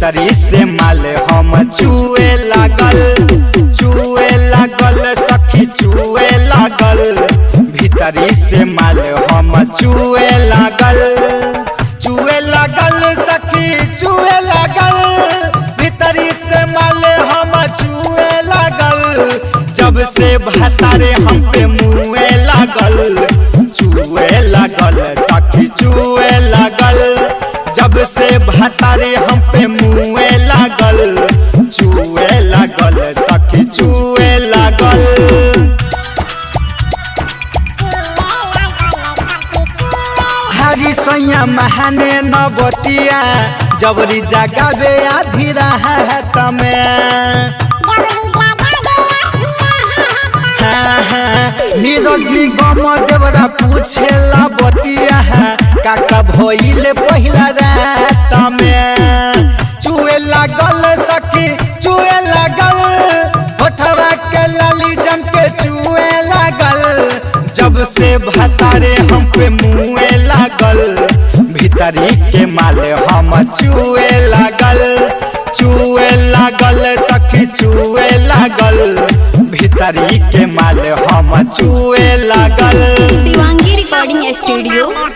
भीतरी से माल हम चुए लागल चुए लागल सखी चुए लागल भीतरी से माल हम चुए लागल चुए लागल सखी चुए लागल भीतरी से माल हम चुए लागल जब से भतारे हम पे मुए लागल चुए लागल सखी चुए लागल जब से भतारे हम पे मुए लागल चुए लागल सखी चुए लागल हरी सैया महाने नबतिया जबरी जगावे आधी राहत में नीरज निगम देवरा पूछेला बतिया काका भइले पहिला रात में चुए लागल सखी चुए लागल होठवा के लाली जम के चुए लागल जब से भतारे हम पे मुए लागल भीतरी के माले हम चुए लागल चुए लागल सखी चुए लागल भीतरी के माल हम चुए लागल शिवांगी रिकॉर्डिंग स्टूडियो